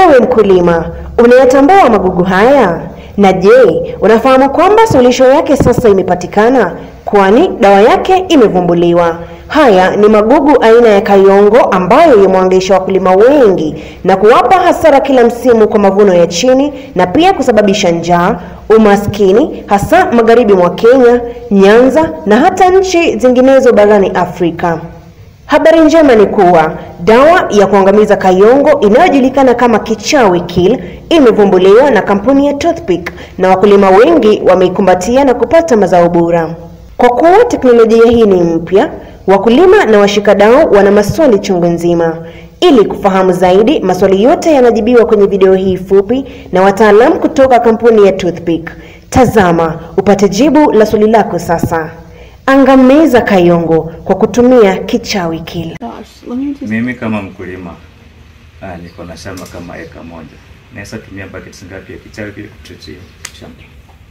Ewe mkulima, unayatambua magugu haya? Na je, unafahamu kwamba suluhisho yake sasa imepatikana, kwani dawa yake imevumbuliwa? Haya ni magugu aina ya kayongo ambayo yamewangaisha wakulima wengi na kuwapa hasara kila msimu kwa mavuno ya chini na pia kusababisha njaa, umaskini, hasa magharibi mwa Kenya, Nyanza na hata nchi zinginezo barani Afrika. Habari njema ni kuwa dawa ya kuangamiza kayongo inayojulikana kama kichawi kill imevumbuliwa na kampuni ya Toothpick na wakulima wengi wameikumbatia na kupata mazao bora. Kwa kuwa teknolojia hii ni mpya, wakulima na washikadau wana maswali chungu nzima. Ili kufahamu zaidi, maswali yote yanajibiwa kwenye video hii fupi na wataalamu kutoka kampuni ya Toothpick. Tazama upate jibu la swali lako sasa. Angamiza kayongo kwa kutumia kichawi kill. Mimi kama mkulima ah, niko na shamba kama eka moja, naweza tumia buckets ngapi ya kichawi ili kutreatia shamba?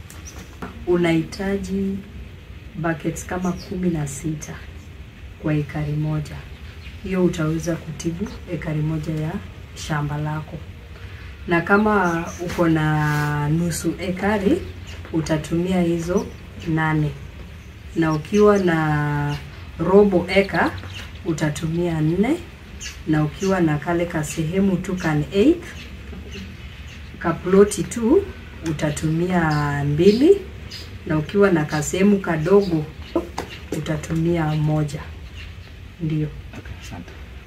unahitaji buckets kama kumi na sita kwa ekari moja. Hiyo utaweza kutibu ekari moja ya shamba lako, na kama uko na nusu ekari utatumia hizo nane, na ukiwa na robo eka utatumia nne, na ukiwa na kale ka sehemu tu kan eighth kaploti tu utatumia mbili na ukiwa na kasehemu kadogo utatumia moja. Ndio. Okay, asante.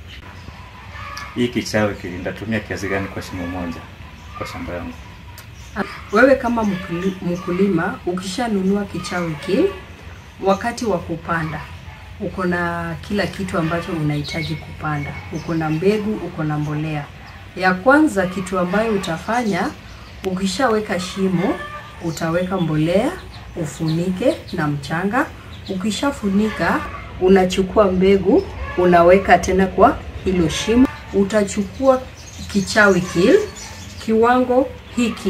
Hii kichawi kili nitatumia kiasi gani kwa shimo moja kwa shamba yangu? Wewe kama mkuli- mkulima ukishanunua kichawi kill, wakati wa kupanda uko na kila kitu ambacho unahitaji kupanda. Uko na mbegu, uko na mbolea. Ya kwanza kitu ambayo utafanya ukishaweka shimo, utaweka mbolea, ufunike na mchanga. Ukishafunika, unachukua mbegu, unaweka tena kwa hilo shimo. Utachukua kichawi kill kiwango hiki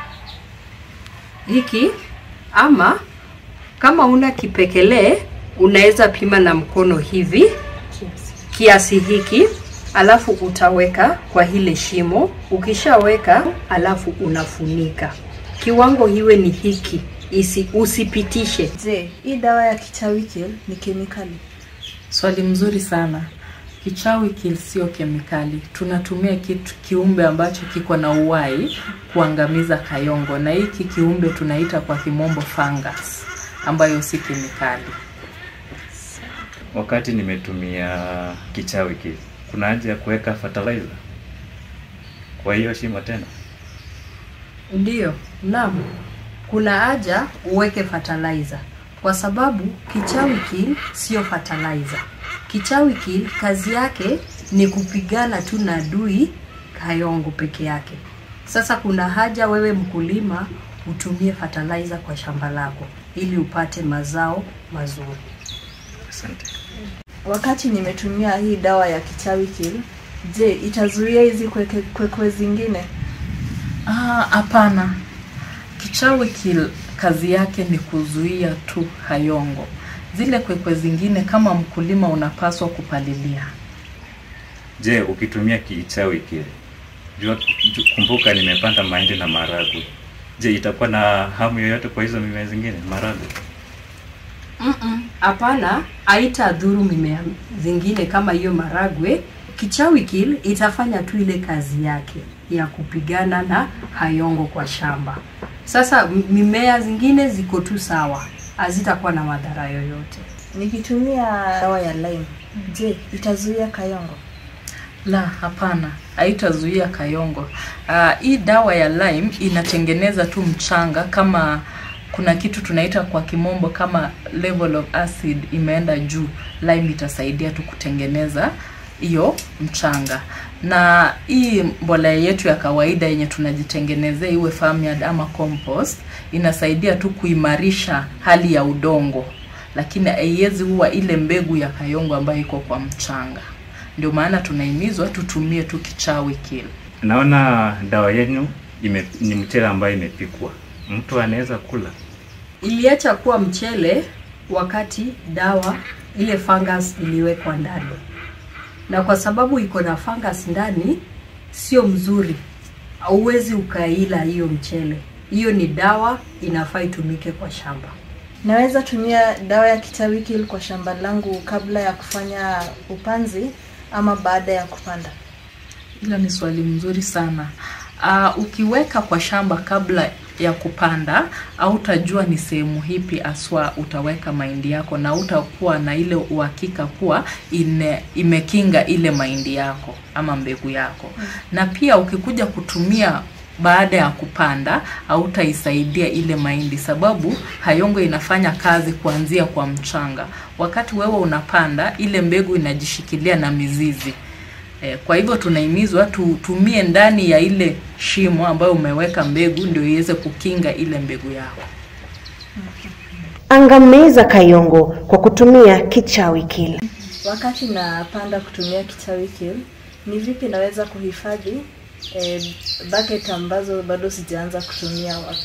hiki ama kama una kipekelee unaweza pima na mkono hivi kiasi hiki, alafu utaweka kwa hile shimo. Ukishaweka alafu unafunika, kiwango hiwe ni hiki, isi usipitishe. Je, hii dawa ya kichawi kill ni kemikali? Swali mzuri sana. Kichawi kill sio kemikali, tunatumia kitu kiumbe ambacho kiko na uhai kuangamiza kayongo, na hiki kiumbe tunaita kwa kimombo fungus, ambayo si kemikali. Wakati nimetumia kichawi kili, kuna haja ya kuweka fertilizer kwa hiyo shimo tena? Ndiyo, naam, kuna haja uweke fertilizer kwa sababu kichawi kill sio fertilizer. Kichawi kill kazi yake ni kupigana tu na adui kayongo peke yake. Sasa kuna haja wewe mkulima utumie fertilizer kwa shamba lako ili upate mazao mazuri. Asante. Wakati nimetumia hii dawa ya kichawi kill, je, itazuia hizi kweke- kwekwe zingine? Ah, hapana. Kichawi kill kazi yake ni kuzuia tu hayongo. Zile kwekwe zingine kama mkulima unapaswa kupalilia. Je, ukitumia kichawi kile, jua ju- kumbuka nimepanda mahindi na maharagwe. Je, itakuwa na hamu yoyote kwa hizo mimea zingine maharagwe? Mm-mm, Hapana, haitadhuru mimea zingine kama hiyo maragwe. Kichawi kill itafanya tu ile kazi yake ya kupigana na hayongo kwa shamba. Sasa m- mimea zingine ziko tu sawa, hazitakuwa na madhara yoyote. Nikitumia dawa ya lime, je, itazuia kayongo? La, hapana, haitazuia kayongo. Ah, hii dawa ya lime inatengeneza tu mchanga kama kuna kitu tunaita kwa kimombo kama level of acid imeenda juu, lime itasaidia tu kutengeneza hiyo mchanga. Na hii mbolea yetu ya kawaida yenye tunajitengenezea iwe farmyard ama compost inasaidia tu kuimarisha hali ya udongo, lakini haiwezi huwa ile mbegu ya kayongo ambayo iko kwa mchanga. Ndio maana tunahimizwa tutumie tu kichawi kill. Naona dawa yenu ime, ni mchele ambayo imepikwa, mtu anaweza kula. Iliacha kuwa mchele wakati dawa ile fungus iliwekwa ndani, na kwa sababu iko na fungus ndani, sio mzuri hauwezi ukaila hiyo mchele. Hiyo ni dawa, inafaa itumike kwa shamba. Naweza tumia dawa ya kichawi kill kwa shamba langu kabla ya kufanya upanzi ama baada ya kupanda? Hilo ni swali mzuri sana. Uh, ukiweka kwa shamba kabla ya kupanda hautajua ni sehemu hipi aswa utaweka mahindi yako na utakuwa na ile uhakika kuwa ine, imekinga ile mahindi yako ama mbegu yako mm. na pia ukikuja kutumia baada ya kupanda hautaisaidia ile mahindi sababu hayongo inafanya kazi kuanzia kwa mchanga wakati wewe unapanda ile mbegu inajishikilia na mizizi Eh, kwa hivyo tunahimizwa tutumie ndani ya ile shimo ambayo umeweka mbegu ndio iweze kukinga ile mbegu yako. Angamiza Kayongo kwa kutumia kichawi kill. Wakati napanda kutumia kichawi kill, ni vipi naweza kuhifadhi eh, bucket ambazo bado sijaanza kutumia wa-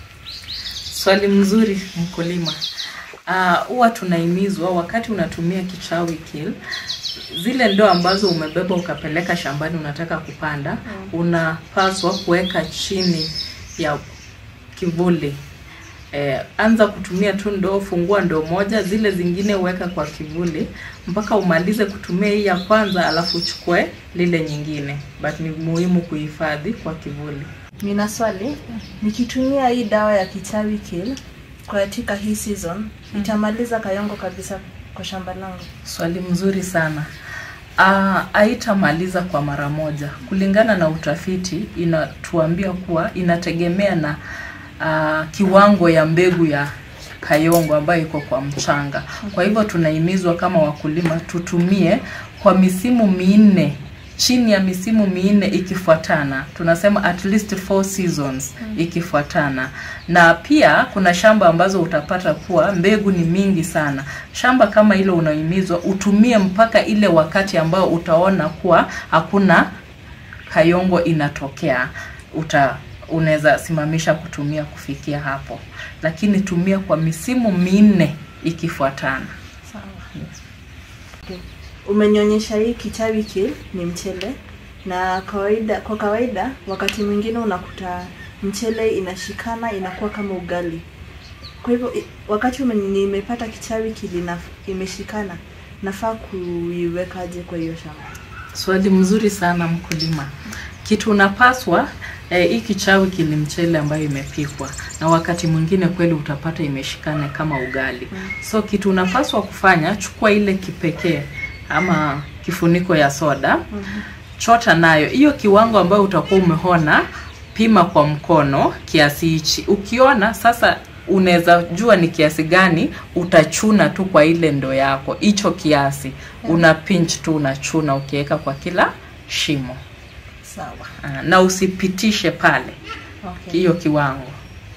Swali mzuri mkulima. Ah, huwa tunahimizwa wakati unatumia kichawi kill zile ndoo ambazo umebeba ukapeleka shambani unataka kupanda unapaswa kuweka chini ya kivuli eh, anza kutumia tu ndoo fungua ndoo moja zile zingine uweka kwa kivuli mpaka umalize kutumia hii ya kwanza alafu uchukue lile nyingine but ni muhimu kuhifadhi kwa kivuli Nina swali, nikitumia hii dawa ya kichawi kill katika hii season itamaliza Kayongo kabisa kwa shamba langu? Swali mzuri sana. Ah, haitamaliza kwa mara moja. Kulingana na utafiti inatuambia kuwa inategemea na ah, kiwango ya mbegu ya kayongo ambayo iko kwa mchanga. Kwa hivyo tunahimizwa kama wakulima tutumie kwa misimu minne chini ya misimu minne ikifuatana, tunasema at least four seasons ikifuatana. Na pia kuna shamba ambazo utapata kuwa mbegu ni mingi sana. Shamba kama hilo unahimizwa utumie mpaka ile wakati ambao utaona kuwa hakuna kayongo inatokea, uta unaweza simamisha kutumia kufikia hapo, lakini tumia kwa misimu minne ikifuatana. Sawa. Okay. Umenionyesha hii kichawi kill ni mchele na kawaida kwa kawaida wakati mwingine unakuta mchele inashikana inakuwa kama ugali. Kwa hivyo i- wakati ume, nimepata kichawi kill ina, imeshikana nafaa kuiwekaje kwa hiyo shamba? Swali mzuri sana mkulima. Kitu unapaswa eh, hii kichawi kili mchele ambayo imepikwa na wakati mwingine kweli utapata imeshikana kama ugali. So kitu unapaswa kufanya, chukua ile kipekee ama kifuniko ya soda chota nayo hiyo kiwango ambayo utakuwa umeona, pima kwa mkono kiasi hichi. Ukiona sasa unaweza jua ni kiasi gani, utachuna tu kwa ile ndoo yako hicho kiasi, una pinch tu unachuna ukiweka kwa kila shimo Sawa. Ah, na usipitishe pale Okay. hiyo kiwango.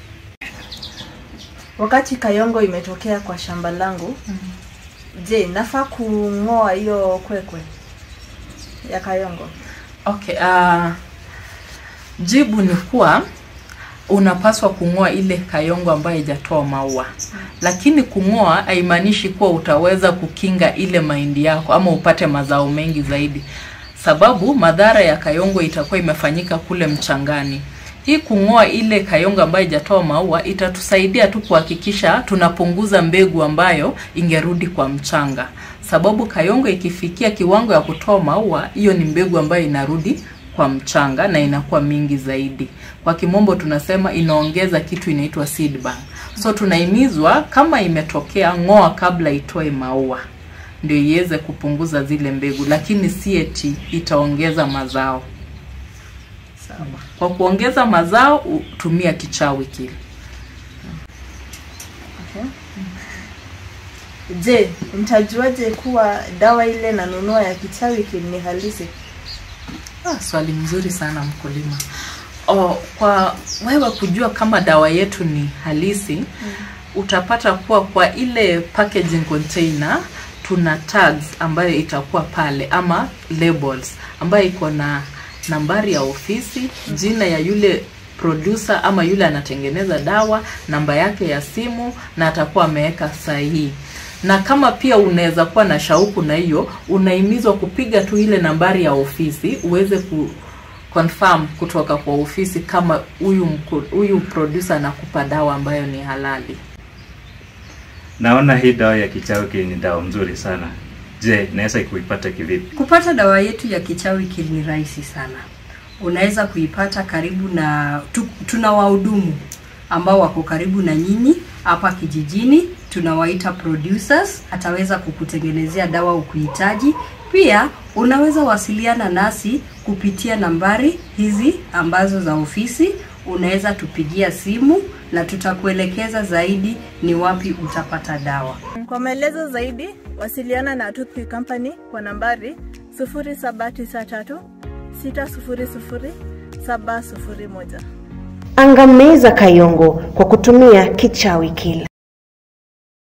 Wakati kayongo imetokea kwa shamba langu, je, nafaa kung'oa hiyo kwekwe ya kayongo? Okay, uh, jibu ni kuwa unapaswa kung'oa ile kayongo ambayo haijatoa maua, lakini kung'oa haimaanishi kuwa utaweza kukinga ile mahindi yako ama upate mazao mengi zaidi, sababu madhara ya kayongo itakuwa imefanyika kule mchangani. Hii kung'oa ile kayongo ambayo haijatoa maua itatusaidia tu kuhakikisha tunapunguza mbegu ambayo ingerudi kwa mchanga, sababu kayongo ikifikia kiwango ya kutoa maua, hiyo ni mbegu ambayo inarudi kwa mchanga na inakuwa mingi zaidi. Kwa kimombo tunasema inaongeza kitu inaitwa seed bank. So tunahimizwa kama imetokea, ng'oa kabla itoe maua ndio iweze kupunguza zile mbegu, lakini si eti itaongeza mazao. Sawa. Kwa kuongeza mazao u- tumia kichawi kile. Okay. Je, nitajuaje kuwa dawa ile nanunua ya kichawi kill ni halisi? Ah, swali mzuri sana mkulima. O, kwa wewe kujua kama dawa yetu ni halisi mm. utapata kuwa kwa ile packaging container tuna tags ambayo itakuwa pale ama labels ambayo iko na nambari ya ofisi, jina ya yule producer ama yule anatengeneza dawa, namba yake ya simu na atakuwa ameweka sahihi na kama pia unaweza kuwa na shauku na hiyo, unahimizwa kupiga tu ile nambari ya ofisi uweze ku, confirm kutoka kwa ofisi kama huyu mku- huyu producer anakupa dawa ambayo ni halali. Naona hii dawa ya kichawi kill ni dawa mzuri sana. Je, naweza kuipata kivipi? Kupata dawa yetu ya kichawi kill ni rahisi sana. Unaweza kuipata karibu na tu, tuna wahudumu ambao wako karibu na nyinyi hapa kijijini, tunawaita producers. Ataweza kukutengenezea dawa ukuhitaji. Pia unaweza wasiliana nasi kupitia nambari hizi ambazo za ofisi. Unaweza tupigia simu na tutakuelekeza zaidi ni wapi utapata dawa. Kwa maelezo zaidi, wasiliana na Toothpick Company kwa nambari 0793 600 701. Angamiza Kayongo kwa kutumia kichawi kila